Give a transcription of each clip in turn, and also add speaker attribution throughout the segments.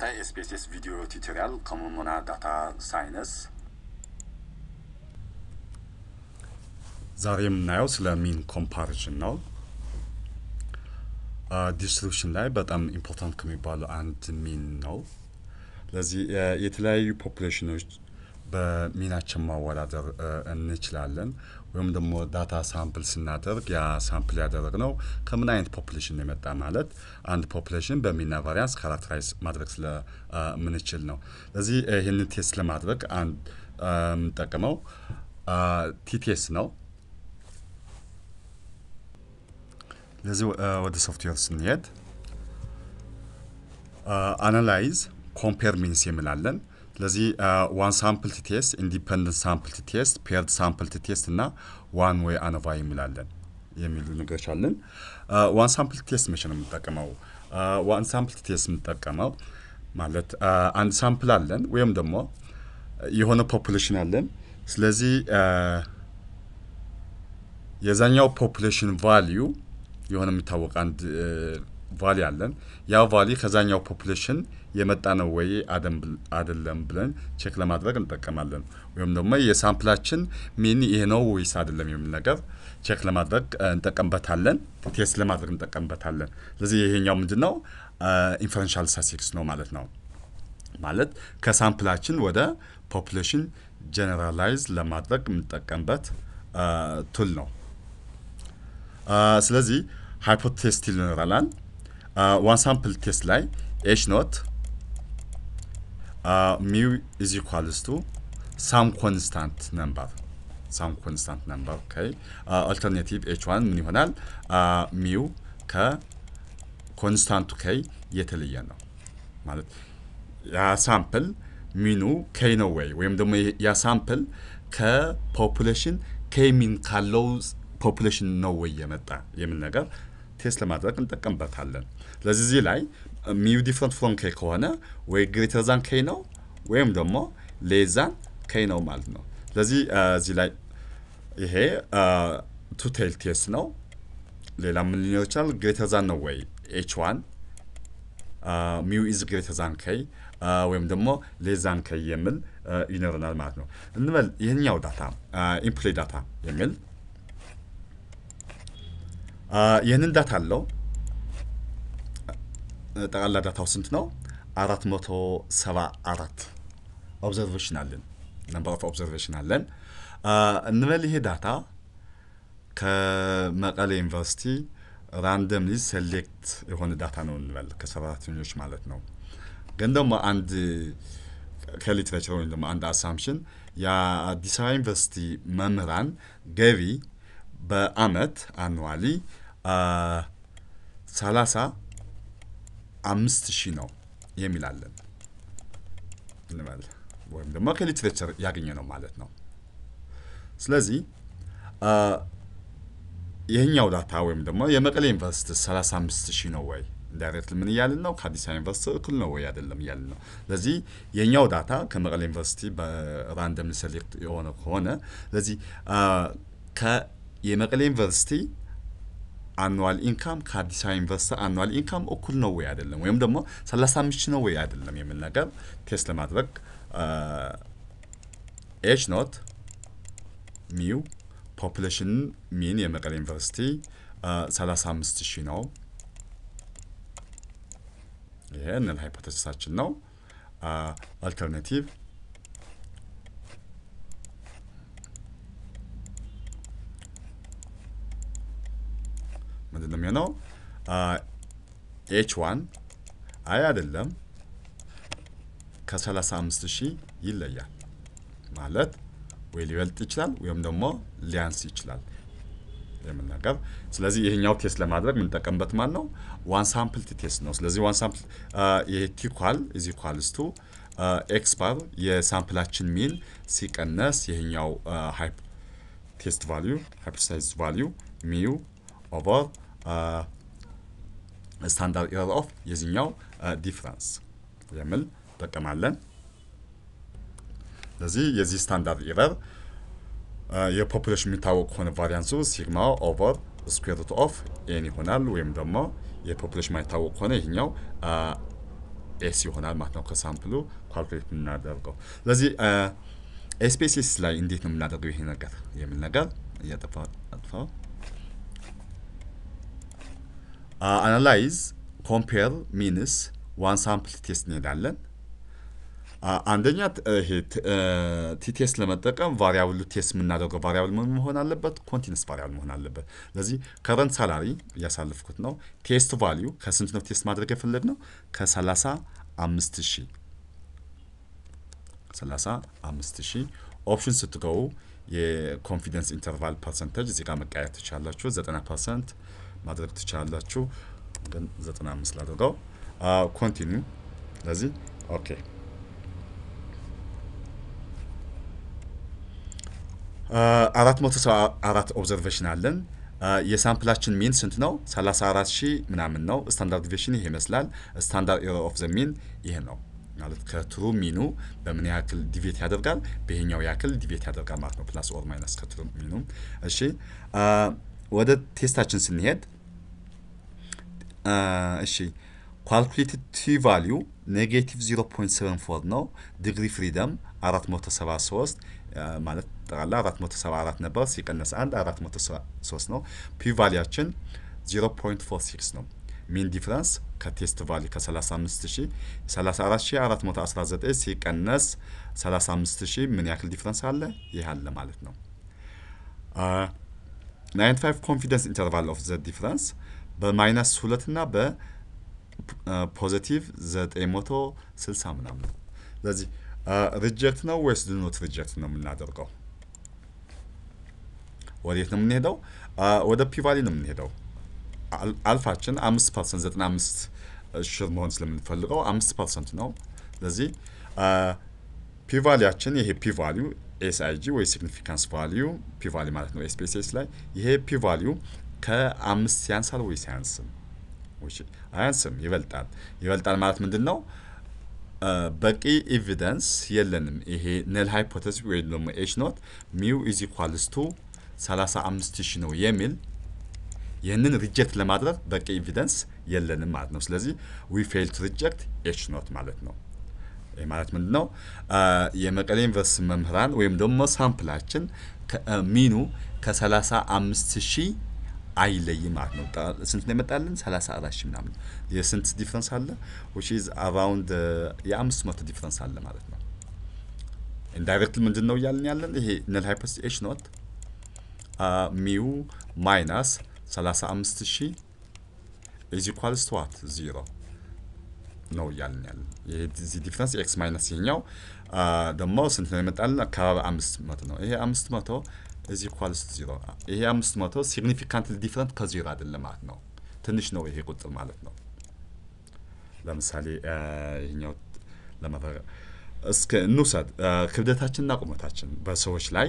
Speaker 1: ተከታታይ ኤስፔስኤስ ቪዲዮ ቱቶሪያል ከሞሞና ዳታ ሳይንስ
Speaker 2: ዛሬ የምናየው ስለ ሚን ኮምፓሪዥን ነው። ዲስትሪቢሽን ላይ በጣም ኢምፖርታንት ከሚባሉ አንድ ሚን ነው። ለዚህ የተለያዩ ፖፑሌሽኖች በሚናችን ማወዳደር እንችላለን። ወይም ደግሞ ዳታ ሳምፕል ስናደርግ ያ ሳምፕል ያደረግነው ከምን አይነት ፖፑሌሽን ነው የመጣ ማለት አንድ ፖፑሌሽን በሚና ቫሪያንስ ካራክተራይዝ ማድረግ ስለምንችል ነው። ለዚህ ይህንን ቴስት ለማድረግ አንድ የምንጠቀመው ቲቴስ ነው። ለዚህ ወደ ሶፍትዌር ስንሄድ አናላይዝ ኮምፔር ሚንስ የሚላለን ስለዚህ ዋን ሳምፕል ቴስት ኢንዲፐንደንት ሳምፕል ቴስት ፔርድ ሳምፕል ቴስት እና ዋን ወይ አኖቫ የሚላለን የሚሉ ነገሮች አለን። ዋን ሳምፕል ቴስት መቼ ነው የምንጠቀመው? ዋን ሳምፕል ቴስት የምንጠቀመው ማለት አንድ ሳምፕል አለን ወይም ደግሞ የሆነ ፖፑሌሽን አለን። ስለዚህ የዛኛው ፖፑሌሽን ቫሊዩ የሆነ የሚታወቅ አንድ ቫሊ አለን። ያ ቫሊ ከዛኛው ፖፑሌሽን የመጣ ነው ወይ አይደለም ብለን ቼክ ለማድረግ እንጠቀማለን። ወይም ደግሞ የሳምፕላችን ሚን ይሄ ነው ወይስ አይደለም የሚል ነገር ቼክ ለማድረግ እንጠቀምበታለን። ቴስት ለማድረግ እንጠቀምበታለን። ስለዚህ ይሄኛው ምንድን ነው? ኢንፈረንሻል ስታቲስቲክስ ነው ማለት ነው። ማለት ከሳምፕላችን ወደ ፖፑሌሽን ጀነራላይዝ ለማድረግ የምንጠቀምበት ቱል ነው። ስለዚህ ሃይፖቴስት ይኖረናል። ዋን ሳምፕል ቴስት ላይ ኤች ኖት ሚው ኢዝ ኢኳልስ ቱ ሳም ኮንስታንት ነምበር ሳም ኮንስታንት ነምበር ኦኬ። አልተርኔቲቭ ኤች ዋን ምን ይሆናል? ሚው ከኮንስታንቱ ከይ የተለየ ነው ማለት ያ ሳምፕል ሚኑ ከይ ነው ወይ ወይም ደግሞ ያ ሳምፕል ከፖፑሌሽን ከይ ሚን ካለው ፖፑሌሽን ነው ወይ የመጣ የሚል ነገር ቴስት ለማድረግ እንጠቀምበታለን። ስለዚህ እዚህ ላይ ሚው ዲፍረንት ፍሮም ኬ ከሆነ ወይ ግሬተር ዛን ኬ ነው ወይም ደግሞ ሌዛን ኬ ነው ማለት ነው። ስለዚህ እዚህ ላይ ይሄ ቱ ቴል ቴስት ነው። ሌላ ምን ሊኖር ይችላል? ግሬተር ዛን ነው ወይ ኤች ዋን ሚው ኢዝ ግሬተር ዛን ኬ ወይም ደግሞ ሌዛን ኬ የሚል ይኖረናል ማለት ነው። እንበል ይህኛው ዳታ ኢንፕሎይ ዳታ የሚል ይህንን ዳታ አለው። ጠቅላላ ዳታው ስንት ነው? አራት መቶ ሰባ አራት ኦብዘርቬሽን አለን። ነምበር ኦፍ ኦብዘርቬሽን አለን እንበል ይሄ ዳታ ከመቀሌ ዩኒቨርሲቲ ራንደምሊ ሴሌክት የሆነ ዳታ ነው እንበል ከሰራተኞች ማለት ነው። ግን ደግሞ አንድ ከሊትሬቸር ወይም ደግሞ አንድ አሳምሽን የአዲስ አበባ ዩኒቨርሲቲ መምህራን ገቢ በአመት አኑዋሊ ሰላሳ አምስት ሺህ ነው የሚላለን እንበል ወይም ደግሞ ከሊትሬቸር ያገኘ ነው ማለት ነው። ስለዚህ ይህኛው ዳታ ወይም ደግሞ የመቀሌ ዩኒቨርሲቲ ሰላሳ አምስት ሺህ ነው ወይ ዳይሬክት ምን እያልን ነው? ከአዲስ አበባ ዩኒቨርሲቲ እኩል ነው ወይ አይደለም እያልን ነው። ስለዚህ የኛው ዳታ ከመቀሌ ዩኒቨርሲቲ በራንደም ሴሌክት የሆነ ከሆነ ስለዚህ የመቀሌ ዩኒቨርሲቲ አኑዋል ኢንካም ከአዲስ አበባ ዩኒቨርሲቲ አኑዋል ኢንካም እኩል ነው ወይ አይደለም፣ ወይም ደግሞ 35 ነው ወይ አይደለም የሚል ነገር ቴስት ለማድረግ ኤች ኖት ሚው ፖፑሌሽን ሚን የመቀሌ ዩኒቨርሲቲ 35 ሺህ ነው። ይሄ ንል ሃይፖቴሲሳችን ነው። አልተርናቲቭ ምንድን ነው የሚሆነው? ኤች ዋን አይ አይደለም ከ35 ሺህ ይለያል ማለት ወይ ሊበልጥ ይችላል ወይም ደግሞ ሊያንስ ይችላል የምን ነገር። ስለዚህ ይሄኛው ቴስት ለማድረግ የምንጠቀምበት ማን ነው? ዋን ሳምፕል ቴስት ነው። ስለዚህ ዋን ሳምፕል ይሄ ቲኳል ኢዝ ኢኳልስ ቱ ኤክስ ባር የሳምፕላችን ሚን ሲቀነስ ይሄኛው ቴስት ቫሊዩ ሃይፖቴሳይዝ ቫሊዩ ሚው ኦቨር ስታንዳርድ ኤረር ኦፍ የዚህኛው ዲፍረንስ የሚል እንጠቀማለን። ስለዚህ የዚህ ስታንዳርድ ኤረር የፖፑሌሽን የሚታወቅ ከሆነ ቫሪያንሱ ሲግማ ኦቨር ስኩዌር ሩት ኦፍ ኤን ይሆናል። ወይም ደግሞ የፖፑሌሽን ማይታወቅ ከሆነ ይህኛው ኤስ ይሆናል ማለት ነው ከሳምፕሉ ኳልኩሌት የምናደርገው። ስለዚህ ኤስፔሲስ ላይ እንዴት ነው የምናደርገው ይሄ ነገር የሚል ነገር እያጠፋው አናላይዝ ኮምፔር ሚንስ ዋን ሳምፕል ቴስት እንሄዳለን። አንደኛ ይሄ ቲቴስት ለመጠቀም ቫሪያብሉ ቴስት የምናደርገው ቫሪያብል ምን መሆን አለበት? ኮንቲነስ ቫሪያብል መሆን አለበት። ስለዚህ ከረንት ሳላሪ እያሳለፍኩት ነው። ቴስት ቫሊዩ ከስንት ነው ቴስት ማድረግ የፈለግ ነው? ከሰላሳ አምስት ሺህ ሰላሳ አምስት ሺህ ኦፕሽን ስትገቡ የኮንፊደንስ ኢንተርቫል ፐርሰንቴጅ እዚህ ጋር መቀየር ትችላላችሁ። ዘጠና ፐርሰንት ማድረግ ትችላላችሁ። ግን ዘጠና አምስት ላድርገው። ኮንቲኒው ስለዚህ ኦኬ አራት መቶ ሰባ አራት ኦብዘርቬሽን አለን። የሳምፕላችን ሚን ስንት ነው? 34 ሺህ ምናምን ነው። ስታንዳርድ ዲቪሽን ይሄ ይመስላል። ስታንዳርድ ኤረር ኦፍ ዘ ሚን ይሄ ነው ማለት ከትሩ ሚኑ በምን ያክል ዲቬት ያደርጋል፣ በይሄኛው ያክል ዲቬት ያደርጋል ማለት ነው። ፕላስ ኦር ማይነስ ከትሩ ሚኑ። እሺ ወደ ቴስታችን ስንሄድ እሺ ኳልኩሌትድ ቲ ቫሊዩ ኔጌቲቭ 0.74 ነው። ዲግሪ ፍሪደም 473 ማለት ጠቅላላ 474 ነበር። ሲቀነስ 1 403 ነው። ፒ ቫሊያችን 0.46 ነው። ሚን ዲፍረንስ ከቴስት ቫሊ ከ35000 34419 ሲቀነስ 35000 ምን ያክል ዲፍረንስ አለ? ይህ አለ ማለት ነው። 95 ኮንፊደንስ ኢንተርቫል ኦፍ ዘ ዲፍረንስ በማይነስ ሁለት እና በፖዘቲቭ 960 ምናምን ነው። ስለዚህ ሪጀክት ነው ወይስ ድኖት ሪጀክት ነው የምናደርገው? ወዴት ነው የምንሄደው? ወደ ፒቫሊ ነው የምንሄደው። አልፋችን አምስት ፐርሰንት ዘጠና አምስት ሹር መሆን ስለምንፈልገው አምስት ፐርሰንት ነው። ስለዚህ ፒቫሊያችን ይሄ ፒቫሊዩ ኤስአይጂ ወይ ሲግኒፊካንስ ቫሊዩ ፒቫሊ ማለት ነው ኤስፔሲስ ላይ ይሄ ፒቫሊዩ ከአምስት ያንሳል ወይስ አያንስም? አያንስም፣ ይበልጣል። ይበልጣል ማለት ምንድን ነው? በቂ ኤቪደንስ የለንም። ይሄ ነል ሃይፖቴሲስ ወይም ደግሞ ኤች ኖት ሚው ኢዝ ኢኳልስ ቱ 35 ሺህ ነው የሚል ይህንን ሪጀክት ለማድረግ በቂ ኤቪደንስ የለንም ማለት ነው። ስለዚህ ዊ ፌል ቱ ሪጀክት ኤች ኖት ማለት ነው። ይህ ማለት ምንድን ነው? የመቀሌ ዩኒቨርሲቲ መምህራን ወይም ደግሞ ሳምፕላችን ሚኑ ከ35 ሺህ አይለይም ማለት ነው። ስንት ነው የመጣልን? 34 ሺህ ምናምን። የስንት ዲፍረንስ አለ? ዊች ኢዝ አራውንድ የአምስት መቶ ዲፍረንስ አለ ማለት ነው። ኢንዳይሬክት ምንድን ነው እያልን ያለን? ይሄ ነል ሃይፖቴሲስ ኤች ኖት ሚው ማይናስ 35 ሺህ ኢዝ ኢኳልስ ቱ ዋት ዚሮ ነው እያልን ያለን። የዚህ ዲፍረንስ ኤክስ ማይነስ ይሄኛው ደግሞ ስንት ነው የመጣልን? አካባቢ አምስት መቶ ነው። ይሄ አምስት መቶ እዚ ኢኳልስ ዚሮ ይሄ አምስት መቶ ሲግኒፊካንትሊ ዲፍረንት ከዚሮ አይደለም ማለት ነው። ትንሽ ነው ይሄ ቁጥር ማለት ነው። ለምሳሌ ይሄኛው ለመፈረ እስከ እንውሰድ ክብደታችንና ቁመታችን በሰዎች ላይ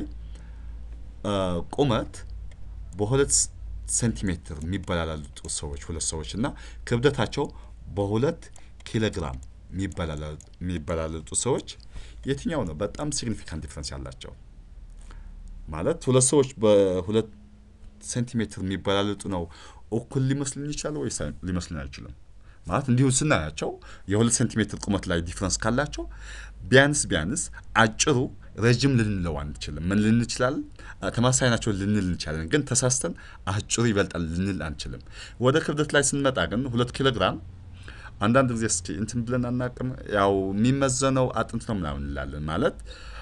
Speaker 2: ቁመት በሁለት ሴንቲሜትር የሚበላላጡ ሰዎች ሁለት ሰዎች እና ክብደታቸው በሁለት ኪሎግራም የሚበላለጡ ሰዎች የትኛው ነው በጣም ሲግኒፊካንት ዲፍረንስ ያላቸው? ማለት ሁለት ሰዎች በሁለት ሴንቲሜትር የሚበላለጡ ነው እኩል ሊመስልን ይችላል ወይስ ሊመስልን አይችልም? ማለት እንዲሁ ስናያቸው የሁለት ሴንቲሜትር ቁመት ላይ ዲፍረንስ ካላቸው ቢያንስ ቢያንስ አጭሩ ረጅም ልንለው አንችልም። ምን ልን እንችላለን? ተመሳሳይ ናቸው ልንል እንችላለን፣ ግን ተሳስተን አጭሩ ይበልጣል ልንል አንችልም። ወደ ክብደት ላይ ስንመጣ ግን ሁለት ኪሎ ግራም አንዳንድ ጊዜ እስኪ እንትን ብለን አናቅም። ያው የሚመዘነው አጥንት ነው ምናምን እንላለን። ማለት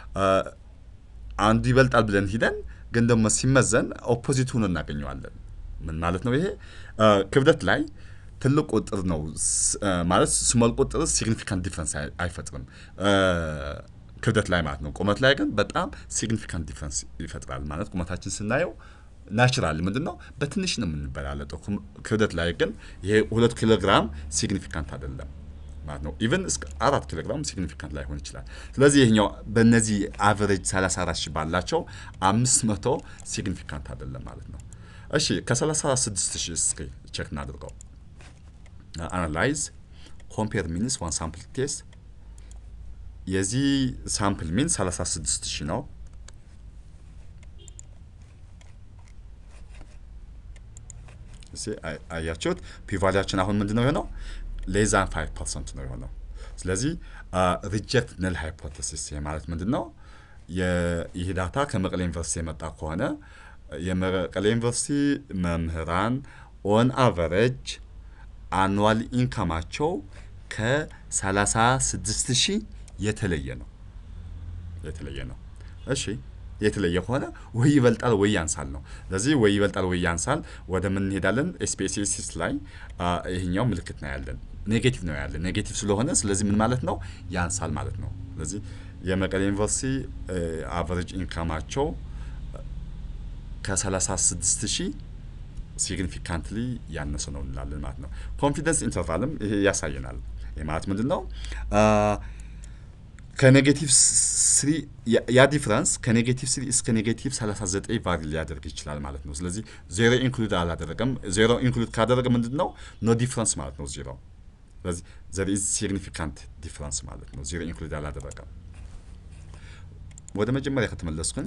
Speaker 2: አንዱ ይበልጣል ብለን ሂደን ግን ደግሞ ሲመዘን ኦፖዚት ሆኖ እናገኘዋለን። ምን ማለት ነው ይሄ? ክብደት ላይ ትልቅ ቁጥር ነው ማለት ስሞል ቁጥር ሲግኒፊካንት ዲፍረንስ አይፈጥርም ክብደት ላይ ማለት ነው። ቁመት ላይ ግን በጣም ሲግኒፊካንት ዲፍረንስ ይፈጥራል ማለት ቁመታችን ስናየው ናቹራል ምንድን ነው በትንሽ ነው የምንበላለጠው። ክብደት ላይ ግን ይሄ ሁለት ኪሎ ግራም ሲግኒፊካንት አይደለም ማለት ነው። ኢቨን እስከ አራት ኪሎ ግራም ሲግኒፊካንት ላይሆን ይችላል። ስለዚህ ይሄኛው በእነዚህ አቨሬጅ 34 ሺህ ባላቸው አምስት መቶ ሲግኒፊካንት አይደለም ማለት ነው። እሺ ከ36 ሺህ እስኪ ቼክ እናድርገው። አናላይዝ ኮምፔር ሚንስ ዋን ሳምፕል ቴስት የዚህ ሳምፕል ሚን 36 ሺህ ነው። አያችሁት? ፒቫሊያችን አሁን ምንድን ነው የሆነው? ሌዛን 5 ፐርሰንት ነው የሆነው። ስለዚህ ሪጀክት ነል ሃይፖቴሲስ ማለት ምንድን ነው? ይህ ዳታ ከመቀሌ ዩኒቨርሲቲ የመጣ ከሆነ የመቀሌ ዩኒቨርሲቲ መምህራን ኦን አቨሬጅ አኑዋል ኢንካማቸው ከ36 ሺህ የተለየ ነው የተለየ ነው። እሺ የተለየ ከሆነ ወይ ይበልጣል ወይ ያንሳል ነው። ስለዚህ ወይ ይበልጣል ወይ ያንሳል ወደ ምን እንሄዳለን? ኤስፔሲሲስ ላይ ይሄኛው ምልክት ነው ያለን ኔጌቲቭ ነው ያለን ኔጌቲቭ ስለሆነ ስለዚህ ምን ማለት ነው? ያንሳል ማለት ነው። ስለዚህ የመቀሌ ዩኒቨርሲቲ አቨሬጅ ኢንካማቸው ከ36 ሺህ ሲግኒፊካንትሊ ያነሰ ነው እንላለን ማለት ነው። ኮንፊደንስ ኢንተርቫልም ይሄ ያሳየናል። ይህ ማለት ምንድን ነው? ከኔጌቲቭ ስሪ ያ ዲፍረንስ ከኔጌቲቭ ስሪ እስከ ኔጌቲቭ 39 ቫሪ ሊያደርግ ይችላል ማለት ነው። ስለዚህ ዜሮ ኢንክሉድ አላደረገም። ዜሮ ኢንክሉድ ካደረገ ምንድን ነው? ኖ ዲፍረንስ ማለት ነው ዜሮ። ስለዚህ ዘር ኢዝ ሲግኒፊካንት ዲፍረንስ ማለት ነው። ዜሮ ኢንክሉድ አላደረገም። ወደ መጀመሪያ ከተመለስኩን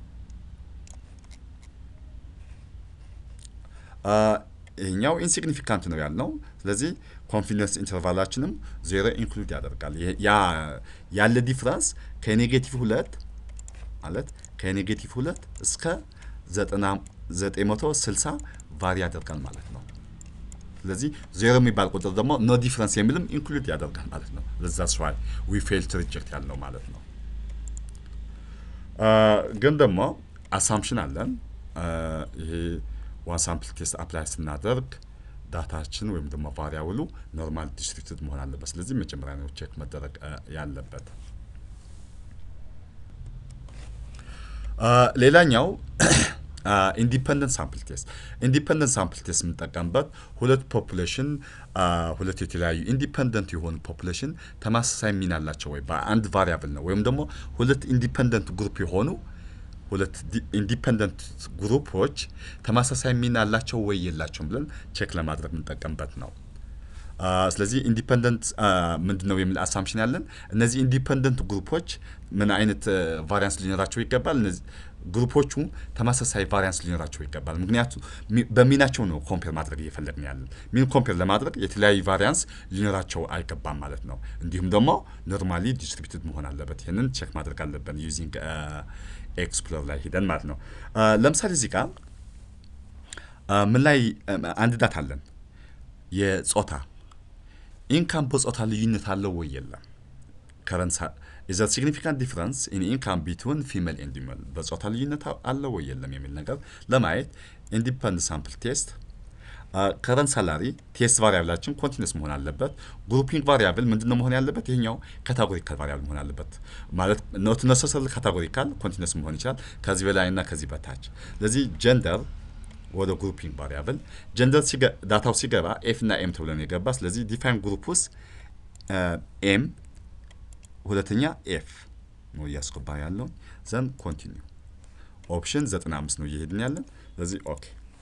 Speaker 2: ይሄኛው ኢንሲግኒፊካንት ነው ያልነው። ስለዚህ ኮንፊደንስ ኢንተርቫላችንም ዜሮ ኢንክሉድ ያደርጋል። ያ ያለ ዲፍረንስ ከኔጌቲቭ ሁለት ማለት ከኔጌቲቭ ሁለት እስከ ዘጠኝ መቶ ስልሳ ቫሪ ያደርጋል ማለት ነው። ስለዚህ ዜሮ የሚባል ቁጥር ደግሞ ኖ ዲፍረንስ የሚልም ኢንክሉድ ያደርጋል ማለት ነው። ለዛ ስዋይ ዊ ፌል ቱ ሪጀክት ያልነው ማለት ነው። ግን ደግሞ አሳምፕሽን አለን ይሄ ዋን ሳምፕል ቴስት አፕላይ ስናደርግ ዳታችን ወይም ደግሞ ቫሪያብሉ ኖርማል ዲስትሪቢዩትድ መሆን አለበት። ስለዚህ መጀመሪያ ነው ቼክ መደረግ ያለበት። ሌላኛው ኢንዲፐንደንት ሳምፕል ቴስት ኢንዲፐንደንት ሳምፕል ቴስት የምንጠቀምበት ሁለት ፖፑሌሽን ሁለት የተለያዩ ኢንዲፐንደንት የሆኑ ፖፑሌሽን ተመሳሳይ ሚና አላቸው ወይ በአንድ ቫሪያብል ነው ወይም ደግሞ ሁለት ኢንዲፐንደንት ግሩፕ የሆኑ ሁለት ኢንዲፐንደንት ግሩፖች ተመሳሳይ ሚና አላቸው ወይ የላቸውም ብለን ቼክ ለማድረግ የምንጠቀምበት ነው። ስለዚህ ኢንዲፐንደንት ምንድን ነው የሚል አሳምፕሽን ያለን እነዚህ ኢንዲፐንደንት ግሩፖች ምን አይነት ቫሪያንስ ሊኖራቸው ይገባል? እነዚህ ግሩፖቹ ተመሳሳይ ቫሪያንስ ሊኖራቸው ይገባል። ምክንያቱም በሚናቸው ነው ኮምፔር ማድረግ እየፈለግን ያለን። ሚን ኮምፔር ለማድረግ የተለያዩ ቫሪያንስ ሊኖራቸው አይገባም ማለት ነው። እንዲሁም ደግሞ ኖርማሊ ዲስትሪቢዩትድ መሆን አለበት። ይህንን ቼክ ማድረግ አለብን ዩዚንግ ኤክስፕሎር ላይ ሂደን ማለት ነው። ለምሳሌ እዚህ ጋር ምን ላይ አንድ ዳታ አለን የጾታ ኢንካም በጾታ ልዩነት አለው ወይ የለም? ከረንሳ ኢዘ ሲግኒፊካንት ዲፍረንስ ኢን ኢንካም ቢትዊን ፊሜል ኤንድ ሜል በጾታ ልዩነት አለው ወይ የለም የሚል ነገር ለማየት ኢንዲፐንደንት ሳምፕል ቴስት ከረንት ሳላሪ ቴስት ቫሪያብላችን ኮንቲኒስ መሆን አለበት። ግሩፒንግ ቫሪያብል ምንድን ነው መሆን ያለበት? ይሄኛው ካታጎሪካል ቫሪያብል መሆን አለበት። ማለት ኖት ነሰሰሪ ካታጎሪካል ኮንቲኒስ መሆን ይችላል ከዚህ በላይ እና ከዚህ በታች። ስለዚህ ጀንደር ወደ ግሩፒንግ ቫሪያብል ጀንደር ዳታው ሲገባ ኤፍ እና ኤም ተብሎ ነው የገባ። ስለዚህ ዲፋይን ግሩፕ ውስጥ ኤም ሁለተኛ ኤፍ ነው እያስገባ ያለው ዘን ኮንቲኒው ኦፕሽን 95 ነው እየሄድን ያለን። ስለዚህ ኦኬ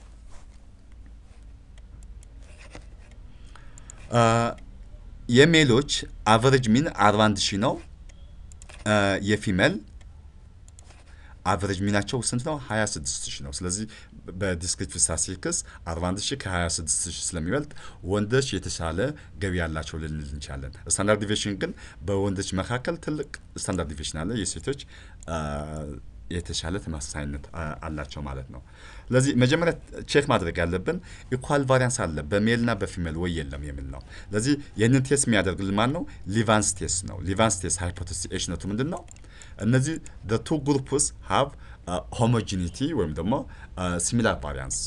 Speaker 2: የሜሎች አቨሬጅ ሚን 41 ሺህ ነው። የፊሜል አቨሬጅ ሚናቸው ስንት ነው? 26 ሺህ ነው። ስለዚህ በዲስክሪፕቲቭ ስታቲስቲክስ 41 ሺህ ከ26 ሺህ ስለሚበልጥ ወንዶች የተሻለ ገቢ ያላቸው ልንል እንችላለን። ስታንዳርድ ዲቪሽን ግን በወንዶች መካከል ትልቅ ስታንዳርድ ዲቪሽን አለ። የሴቶች የተሻለ ተመሳሳይነት አላቸው ማለት ነው። ስለዚህ መጀመሪያ ቼክ ማድረግ ያለብን ኢኳል ቫሪያንስ አለ በሜልና በፊሜል ወይ የለም የሚል ነው። ስለዚህ ይህንን ቴስት የሚያደርግልን ማን ነው? ሊቫንስ ቴስት ነው። ሊቫንስ ቴስት ሃይፖቴሲስ ኤሽነቱ ምንድን ነው? እነዚህ ቱ ግሩፕስ ሃቭ ሆሞጂኒቲ ወይም ደግሞ ሲሚላር ቫሪያንስ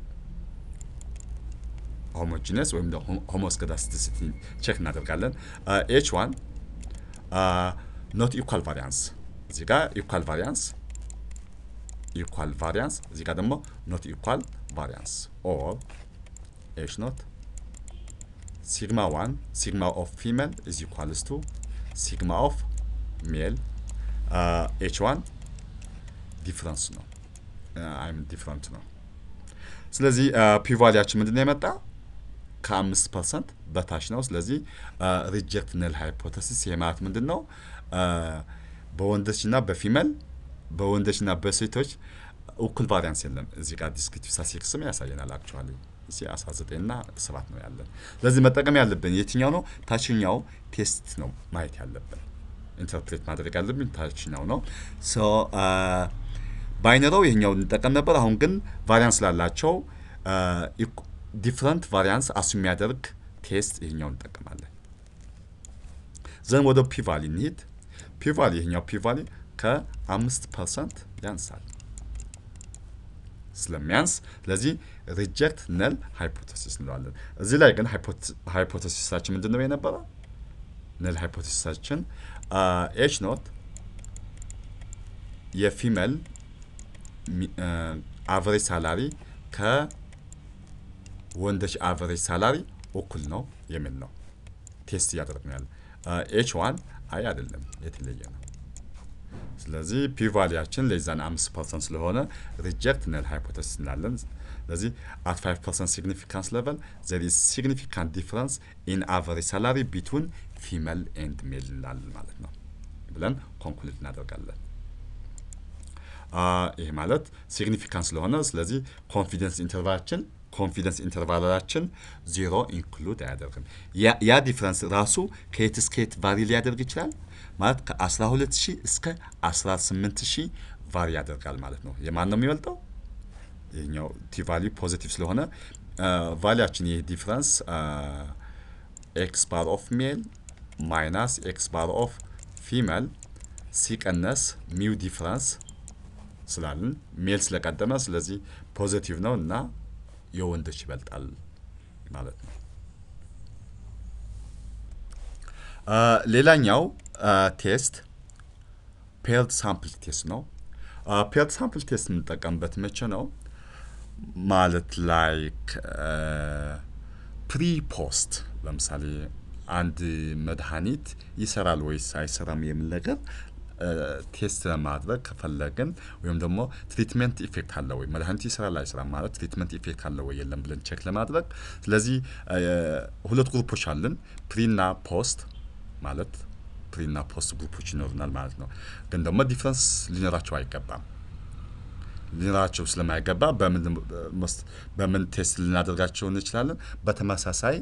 Speaker 2: ሆሞጂነስ ወይም ሆሞስከዳስቲሲቲ ቼክ እናደርጋለን። ኤች ዋን ኖት ኢኳል ቫሪያንስ እዚህ ጋር ኢኳል ቫሪያንስ ኢኳል ቫሪያንስ እዚህ ጋር ደግሞ ኖት ኢኳል ቫሪያንስ ኦር ኤች ኖት ሲግማ ዋን ሲግማ ኦፍ ፊሜል ኢዝ ኢኳልስ ቱ ሲግማ ኦፍ ሜል ኤች ዋን ዲፍረንስ ነው አይም ዲፍረንት ነው። ስለዚህ ፒቫሊያችን ምንድን ነው የመጣ ከአምስት ፐርሰንት በታች ነው። ስለዚህ ሪጀክት ነል ሃይፖተሲስ ይሄ ማለት ምንድን ነው? በወንዶችና በፊሜል በወንዶችና በሴቶች እኩል ቫሪያንስ የለም። እዚህ ጋር ዲስክሪፕቲቭ ስታቲስቲክስም ያሳየናል አክቹዋሊ እዚህ 19 እና 7 ነው ያለን። ስለዚህ መጠቀም ያለብን የትኛው ነው? ታችኛው ቴስት ነው ማየት ያለብን ኢንተርፕሬት ማድረግ ያለብን ታችኛው ነው። ሶ ባይኖረው ይሄኛው እንጠቀም ነበር። አሁን ግን ቫሪያንስ ላላቸው ዲፍረንት ቫሪያንስ አሱ የሚያደርግ ቴስት ይሄኛው እንጠቀማለን። ዘን ወደ ፒቫሊ እንሂድ። ፒቫሊ ይሄኛው ፒቫሊ ከአምስት ፐርሰንት ያንሳል ስለሚያንስ ስለዚህ ሪጀክት ነል ሃይፖቴሲስ እንለዋለን። እዚህ ላይ ግን ሃይፖቴሲሳችን ምንድን ነው የነበረው? ነል ሃይፖቴሲሳችን ኤች ኖት የፊሜል አቨሬጅ ሳላሪ ከወንዶች አቨሬጅ ሳላሪ እኩል ነው የሚል ነው ቴስት እያደረግን ያለ። ኤች ዋን አይ አይደለም የተለየ ነው። ስለዚህ ፒቫሊያችን ለዛን አምስት ፐርሰንት ስለሆነ ሪጀክት ነል ሃይፖቴሲስ እንላለን። ስለዚህ አት ፋይቭ ፐርሰንት ሲግኒፊካንስ ሌቨል ዘር ኢዝ ሲግኒፊካንት ዲፍረንስ ኢን አቨሬጅ ሳላሪ ቢትዊን ፊሜል ኤንድ ሜል እንላለን ማለት ነው ብለን ኮንክሉድ እናደርጋለን። ይህ ማለት ሲግኒፊካንት ስለሆነ ስለዚህ ኮንፊደንስ ኢንተርቫላችን ኮንፊደንስ ኢንተርቫላችን ዜሮ ኢንክሉድ አያደርግም። ያ ዲፍረንስ ራሱ ከየት እስከ የት ቫሪ ሊያደርግ ይችላል ማለት ከ12 ሺህ እስከ 18 ሺህ ቫሪ ያደርጋል ማለት ነው። የማን ነው የሚበልጠው? ይህኛው ቲ ቫሊዩ ፖዚቲቭ ስለሆነ ቫሊያችን ይህ ዲፍረንስ ኤክስ ባር ኦፍ ሜል ማይናስ ኤክስ ባር ኦፍ ፊሜል ሲቀነስ ሚው ዲፍረንስ ስላልን ሜል ስለቀደመ ስለዚህ ፖዚቲቭ ነው እና የወንዶች ይበልጣል ማለት ነው። ሌላኛው ቴስት ፔርድ ሳምፕል ቴስት ነው። ፔርድ ሳምፕል ቴስት የምንጠቀምበት መቼ ነው? ማለት ላይክ ፕሪ ፖስት ለምሳሌ አንድ መድኃኒት ይሰራል ወይስ አይሰራም የሚል ነገር ቴስት ለማድረግ ከፈለግን ወይም ደግሞ ትሪትመንት ኢፌክት አለ ወይ መድኃኒቱ ይሰራል አይሰራም ማለት ትሪትመንት ኢፌክት አለ ወይ የለም ብለን ቼክ ለማድረግ ስለዚህ ሁለት ግሩፖች አለን ፕሪና ፖስት ማለት ፕሪና ፖስት ግሩፖች ይኖሩናል ማለት ነው። ግን ደግሞ ዲፍረንስ ሊኖራቸው አይገባም። ሊኖራቸው ስለማይገባ በምን ቴስት ልናደርጋቸው እንችላለን? በተመሳሳይ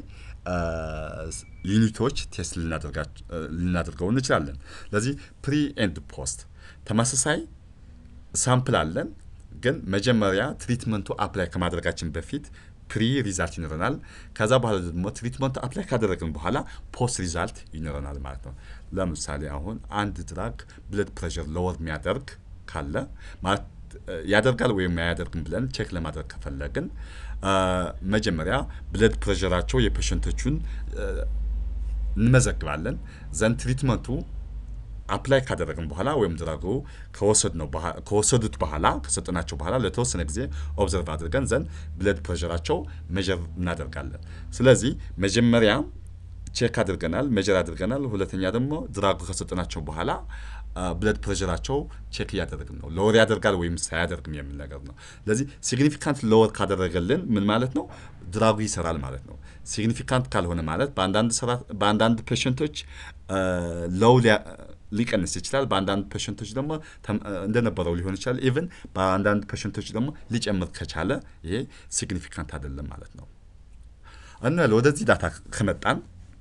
Speaker 2: ዩኒቶች ቴስት ልናደርገው እንችላለን። ስለዚህ ፕሪ ኤንድ ፖስት ተመሳሳይ ሳምፕል አለን። ግን መጀመሪያ ትሪትመንቱ አፕላይ ከማድረጋችን በፊት ፕሪ ሪዛልት ይኖረናል። ከዛ በኋላ ደግሞ ትሪትመንቱ አፕላይ ካደረግን በኋላ ፖስት ሪዛልት ይኖረናል ማለት ነው። ለምሳሌ አሁን አንድ ድራግ ብለድ ፕሬሸር ለወር የሚያደርግ ካለ ማለት ያደርጋል ወይም አያደርግም ብለን ቼክ ለማድረግ ከፈለግን መጀመሪያ ብለድ ፕሬሸራቸው የፔሸንቶቹን እንመዘግባለን። ዘንድ ትሪትመንቱ አፕላይ ካደረግን በኋላ ወይም ድራጉ ከወሰዱት በኋላ ከሰጠናቸው በኋላ ለተወሰነ ጊዜ ኦብዘርቭ አድርገን ዘንድ ብለድ ፕሬሸራቸው ሜጀር እናደርጋለን። ስለዚህ መጀመሪያ ቼክ አድርገናል፣ ሜጀር አድርገናል። ሁለተኛ ደግሞ ድራጉ ከሰጠናቸው በኋላ ብለድ ፕሬሸራቸው ቼክ እያደረግን ነው። ሎወር ያደርጋል ወይም ሳያደርግም የሚል ነገር ነው። ስለዚህ ሲግኒፊካንት ሎወር ካደረገልን ምን ማለት ነው? ድራጉ ይሰራል ማለት ነው። ሲግኒፊካንት ካልሆነ ማለት በአንዳንድ ፔሸንቶች ሎው ሊቀንስ ይችላል። በአንዳንድ ፔሸንቶች ደግሞ እንደነበረው ሊሆን ይችላል። ኢቭን በአንዳንድ ፔሸንቶች ደግሞ ሊጨምር ከቻለ ይሄ ሲግኒፊካንት አይደለም ማለት ነው። እና ወደዚህ ዳታ ከመጣን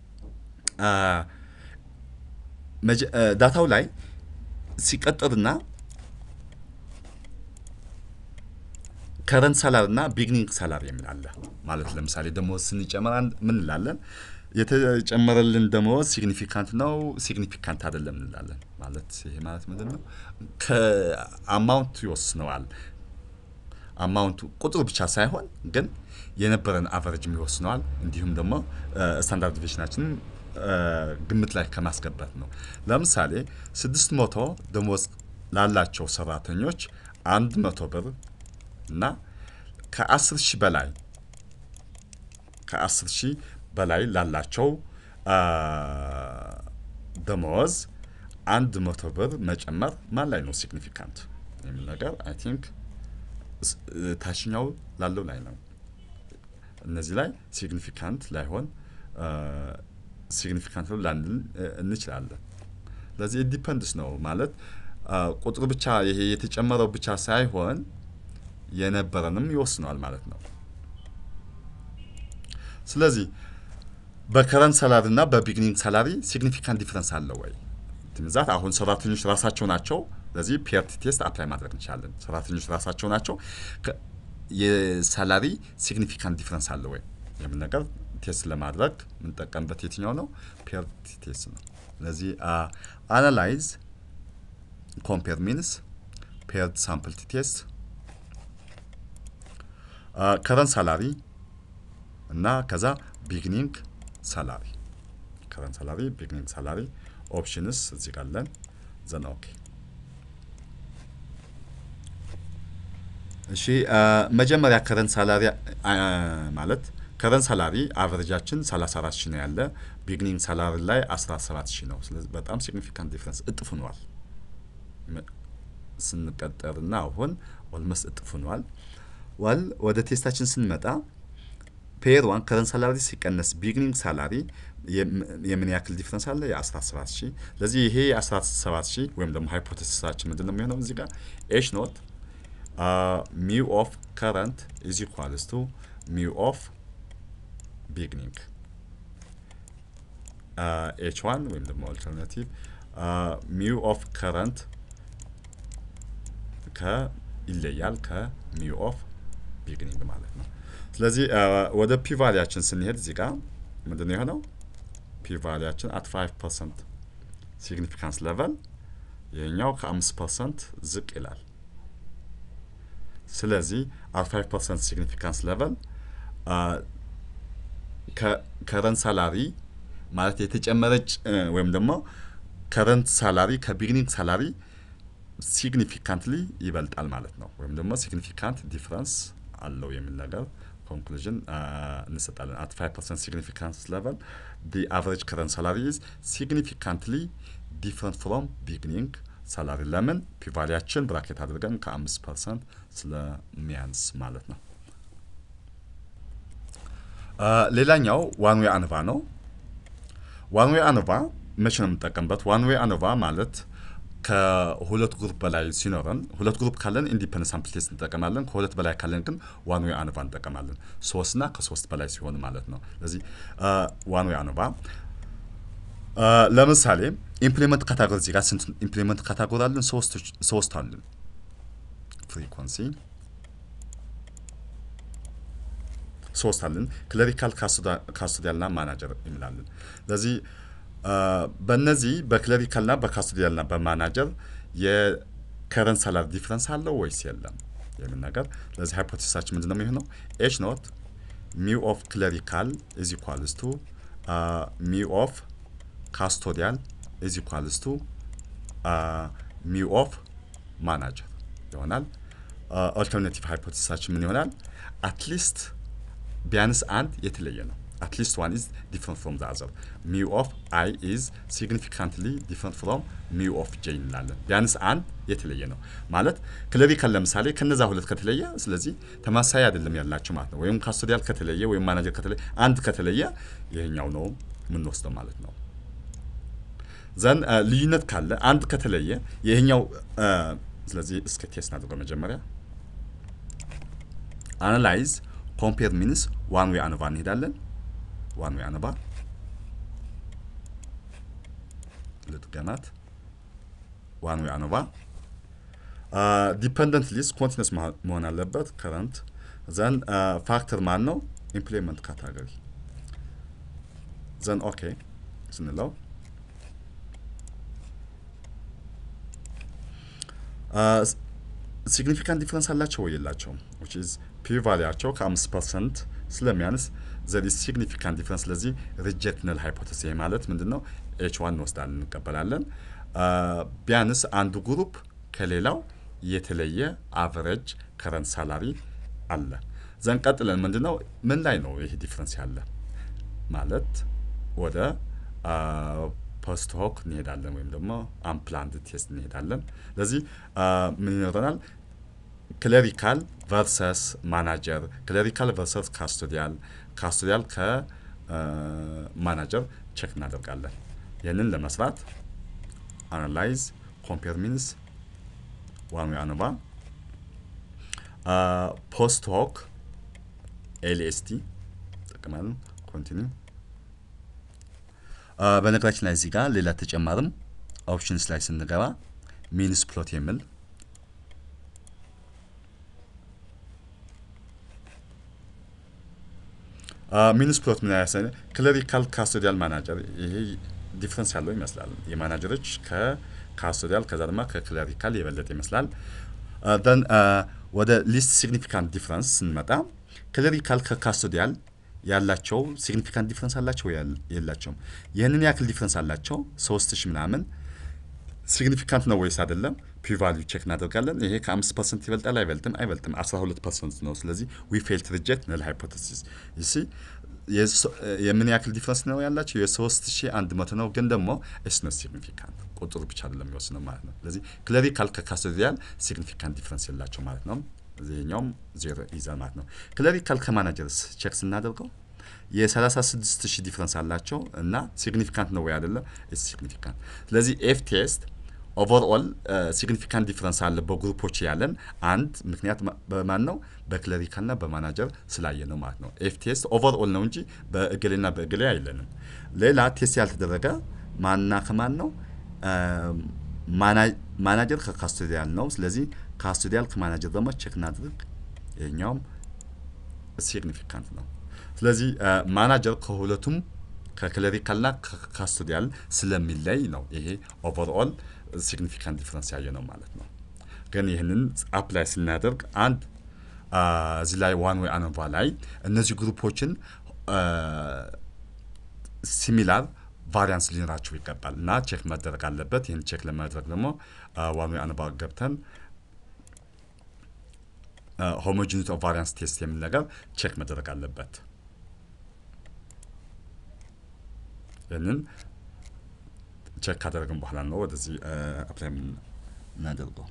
Speaker 2: ዳታው ላይ ሲቀጥርና ከረንት ሳላር እና ቢግኒንግ ሳላር የሚል አለ ማለት ለምሳሌ ደሞዝ ስንጨምር ምን እንላለን? የተጨመረልን ደሞዝ ሲግኒፊካንት ነው፣ ሲግኒፊካንት አይደለም እንላለን። ማለት ይሄ ማለት ምንድን ነው? ከአማውንቱ ይወስነዋል። አማውንቱ ቁጥሩ ብቻ ሳይሆን ግን የነበረን አቨሬጅም ይወስነዋል። እንዲሁም ደግሞ ስታንዳርድ ዲቪሽናችንን ግምት ላይ ከማስገባት ነው። ለምሳሌ ስድስት መቶ ደሞዝ ላላቸው ሰራተኞች አንድ መቶ ብር እና ከአስር ሺህ በላይ ከአስር ሺህ በላይ ላላቸው ደመወዝ አንድ መቶ ብር መጨመር ማን ላይ ነው ሲግኒፊካንት የሚል ነገር አይ ቲንክ ታችኛው ላለው ላይ ነው። እነዚህ ላይ ሲግኒፊካንት ላይሆን ሲግኒፊካንት ነው ላንል እንችላለን። ስለዚህ ኢንዲፐንድስ ነው ማለት ቁጥሩ ብቻ ይሄ የተጨመረው ብቻ ሳይሆን የነበረንም ይወስነዋል ማለት ነው። ስለዚህ በከረንት ሳላሪ እና በቢግኒንግ ሳላሪ ሲግኒፊካንት ዲፍረንስ አለው ወይ? ትምዛት አሁን ሰራተኞች ራሳቸው ናቸው። ስለዚህ ፒርቲ ቴስት አፕላይ ማድረግ እንችላለን። ሰራተኞች ራሳቸው ናቸው። የሳላሪ ሲግኒፊካንት ዲፍረንስ አለ ወይ የምን ነገር ቴስት ለማድረግ የምንጠቀምበት የትኛው ነው? ፒርቲ ቴስት ነው። ስለዚህ አናላይዝ ኮምፔር ሚንስ ፔርድ ሳምፕል ቴስት ከረንት ሳላሪ እና ከዛ ቢግኒንግ ሳላሪ ከረንት ሳላሪ ቢግኒንግ ሳላሪ ኦፕሽንስ እዚህ ጋር አለን። ዘን ኦኬ እሺ መጀመሪያ ከረንት ሳላሪ ማለት ከረንት ሳላሪ አቨሬጃችን 34 ሺህ ነው ያለ ቢግኒንግ ሳላሪ ላይ 17 ሺህ ነው። ስለዚህ በጣም ሲግኒፊካንት ዲፍረንስ እጥፍ ሆኗል። ስንቀጠርና አሁን ኦልሞስት እጥፍ ሆኗል። ዋል ወደ ቴስታችን ስንመጣ ፔር ዋን ከረንት ሳላሪ ሲቀነስ ቢግኒንግ ሳላሪ የምን ያክል ዲፍረንስ አለ? የ17 ሺህ ስለዚህ ይሄ የ17 ሺህ ወይም ደግሞ ሃይፖቴሲሳችን ምንድን ነው የሚሆነው እዚህ ጋር ኤች ኖት ሚው ኦፍ ከረንት ኢዝ ኢኳልስ ቱ ሚው ኦፍ ቢግኒንግ ኤች ዋን ወይም ደግሞ አልተርናቲቭ ሚው ኦፍ ከረንት ከ ይለያል ከሚው ኦፍ ቢግኒንግ ማለት ነው። ስለዚህ ወደ ፒቫሊያችን ስንሄድ እዚህ ጋር ምንድን ነው የሆነው? ፒቫሊያችን አት 5 ፐርሰንት ሲግኒፊካንስ ሌቨል ይህኛው ከ5 ፐርሰንት ዝቅ ይላል። ስለዚህ አት 5 ፐርሰንት ሲግኒፊካንስ ሌቨል ከረንት ሳላሪ ማለት የተጨመረች ወይም ደግሞ ከረንት ሳላሪ ከቢግኒንግ ሳላሪ ሲግኒፊካንትሊ ይበልጣል ማለት ነው። ወይም ደግሞ ሲግኒፊካንት ዲፍረንስ አለው የሚል ነገር ኮንክሉዥን እንሰጣለን። አት 5 ፐርሰንት ሲግኒፊካንስ ሌቨል ዲ አቨሬጅ ከረንት ሳላሪ ኢዝ ሲግኒፊካንትሊ ዲፍረንት ፍሮም ቢግኒንግ ሳላሪ። ለምን ፒቫሊያችን ብራኬት አድርገን ከ5 ፐርሰንት ስለሚያንስ ማለት ነው። ሌላኛው ዋን ዌይ አንቫ ነው። ዋን ዌይ አንቫ መቼ ነው የምንጠቀምበት? ዋን ዌይ አንቫ ማለት ከሁለት ግሩፕ በላይ ሲኖረን ሁለት ግሩፕ ካለን ኢንዲፐንደንት ሳምፕል ቴስት እንጠቀማለን። ከሁለት በላይ ካለን ግን ዋን ዌይ አንቫ እንጠቀማለን። ሶስትና ከሶስት በላይ ሲሆን ማለት ነው። ስለዚህ ዋን ዌይ አንቫ ለምሳሌ ኢምፕሊመንት ካታጎሪ እዚህ ጋር ስንት ኢምፕሊመንት ካታጎሪ አለን? ሶስት አለን። ፍሪኮንሲ ሶስት አለን። ክለሪካል ካስቶዲያልና ማናጀር የሚላለን። ስለዚህ በእነዚህ በክለሪካልና በካስቶዲያልና በማናጀር የከረንት ሳላሪ ዲፍረንስ አለው ወይስ የለም የሚል ነገር። ስለዚህ ሃይፖቴሲሳችን ምንድን ነው የሚሆነው? ኤች ኖት ሚው ኦፍ ክለሪካል ኢዝ ኢኳልስ ቱ ሚው ኦፍ ካስቶዲያል ኢዝ ኢኳልስ ቱ ሚው ኦፍ ማናጀር ይሆናል። ኦልተርናቲቭ ሃይፖቴሲሳችን ምን ይሆናል? አትሊስት ቢያንስ አንድ የተለየ ነው። አትሊስት ዋን ኢዝ ዲፍረንት ፍሮም ዘ አዘር ሚው ኦፍ አይ ኢዝ ሲግኒፊካንትሊ ዲፍረንት ፍሮም ሚው ኦፍ ጄ እንላለን። ቢያንስ አንድ የተለየ ነው ማለት ክለሪካል ለምሳሌ ከነዛ ሁለት ከተለየ፣ ስለዚህ ተማሳይ አይደለም ያላቸው ማለት ነው። ወይም ካስቶዲያል ከተለየ ወይም ማናጀር ከተለየ፣ አንድ ከተለየ ይሄኛው ነው የምንወስደው ማለት ነው። ዘን ልዩነት ካለ አንድ ከተለየ ይሄኛው ስለዚህ እስከ ቴስት አድርገው መጀመሪያ አናላይዝ ኮምፔር ሚንስ ዋን ዌይ አነባ እንሄዳለን። ዋን ዌይ አነባ ልጥቀናት። ዋን ዌይ አነባ ዲፐንደንት ሊስት ኮንቲነስ መሆን አለበት። ከረንት ዘን ፋክተር ማን ነው? ኢምፕሊመንት ካታጎሪ ዘን ኦኬ ስንለው ሲግኒፊካንት ዲፍረንስ አላቸው ወይ የላቸውም? ዊች ኢዝ ፒ ቫሊያቸው ከአምስት ፐርሰንት ስለሚያንስ ዘር ኢዝ ሲግኒፊካንት ዲፍረንስ። ስለዚህ ሪጀክት ነል ሃይፖቴሲ ማለት ምንድን ነው? ኤች ዋን እንወስዳለን እንቀበላለን። ቢያንስ አንዱ ግሩፕ ከሌላው የተለየ አቨሬጅ ከረንት ሳላሪ አለ። ዘን ቀጥለን ምንድን ነው ምን ላይ ነው ይህ ዲፍረንስ ያለ ማለት ወደ ፖስት ሆክ እንሄዳለን ወይም ደግሞ አምፕላንድ ቴስት እንሄዳለን። ስለዚህ ምን ይኖረናል? ክለሪካል ቨርሰስ ማናጀር፣ ክለሪካል ቨርሰስ ካስቶዲያል፣ ካስቶዲያል ከማናጀር ቼክ እናደርጋለን። ይህንን ለመስራት አናላይዝ ኮምፔር ሚንስ ዋን ዌይ አነባ ፖስት ሆክ ኤልኤስቲ ጠቅማለን። ኮንቲኒው በነገራችን ላይ እዚህ ጋር ሌላ ተጨማርም ኦፕሽንስ ላይ ስንገባ ሚንስ ፕሎት የሚል ሚንስ ፕሎት ምን ያሳይ ክለሪካል ካስቶዲያል ማናጀር ይሄ ዲፍረንስ ያለው ይመስላል። የማናጀሮች ከካስቶዲያል ከዛ ድማ ከክለሪካል የበለጠ ይመስላል። ደን ወደ ሊስት ሲግኒፊካንት ዲፍረንስ ስንመጣ ክለሪካል ከካስቶዲያል ያላቸው ሲግኒፊካንት ዲፍረንስ አላቸው የላቸውም? ይህንን ያክል ዲፍረንስ አላቸው ሶስት ሺህ ምናምን ሲግኒፊካንት ነው ወይስ አይደለም? ፒ ቫልዩ ቼክ እናደርጋለን። ይሄ ከአምስት ፐርሰንት ይበልጣል አይበልጥም? አይበልጥም። አስራ ሁለት ፐርሰንት ነው። ስለዚህ ዊ ፌልት ሪጀክት ነል ሃይፖቴሲስ ይሲ የምን ያክል ዲፍረንስ ነው ያላቸው? የሶስት ሺህ አንድ መቶ ነው። ግን ደግሞ ኢትስ ኖት ሲግኒፊካንት ቁጥሩ ብቻ አይደለም የሚወስነው ማለት ነው። ስለዚህ ክለሪካል ከካስቶዲያል ሲግኒፊካንት ዲፍረንስ የላቸው ማለት ነው። ይሄኛውም ዜሮ ይዛል ማለት ነው። ክለሪካል ከማናጀርስ ቼክ ስናደርገው የ36 ሺህ ዲፍረንስ አላቸው እና ሲግኒፊካንት ነው ወይ አይደለም? ኢትስ ሲግኒፊካንት። ስለዚህ ኤፍ ቴስት ኦቨርኦል ሲግኒፊካንት ዲፍረንስ አለ በግሩፖች ያለን አንድ ምክንያት በማን ነው? በክለሪካልና በማናጀር ስላየ ነው ማለት ነው። ኤፍ ቴስት ኦቨርኦል ነው እንጂ በእገሌና በእገሌ አይለንም። ሌላ ቴስት ያልተደረገ ማንና ከማን ነው? ማናጀር ከካስቶዲያል ነው። ስለዚህ ካስቶዲያል ከማናጀር ደግሞ ቼክ እናድርግ። ይሄኛውም ሲግኒፊካንት ነው። ስለዚህ ማናጀር ከሁለቱም ከክለሪካልና ከካስቶዲያል ስለሚለይ ነው ይሄ ኦቨርኦል ሲግኒፊካንት ዲፍረንስ ያየ ነው ማለት ነው። ግን ይህንን አፕላይ ስናደርግ አንድ እዚህ ላይ ዋን ወይ አኖቫ ላይ እነዚህ ግሩፖችን ሲሚላር ቫሪያንስ ሊኖራቸው ይገባል እና ቼክ መደረግ አለበት። ይህን ቼክ ለማድረግ ደግሞ ዋን ወይ አኖቫ ገብተን ሆሞጂኒቲ ኦፍ ቫሪያንስ ቴስት የሚል ነገር ቼክ መደረግ አለበት። ይህንን ቼክ ካደረግን በኋላ ነው ወደዚህ አፕላይ የምናደርገው።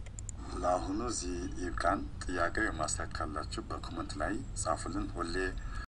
Speaker 1: ለአሁኑ እዚህ ይብቃን። ጥያቄ ማስተካከል ካላችሁ በኮመንት ላይ ጻፉልን። ሁሌ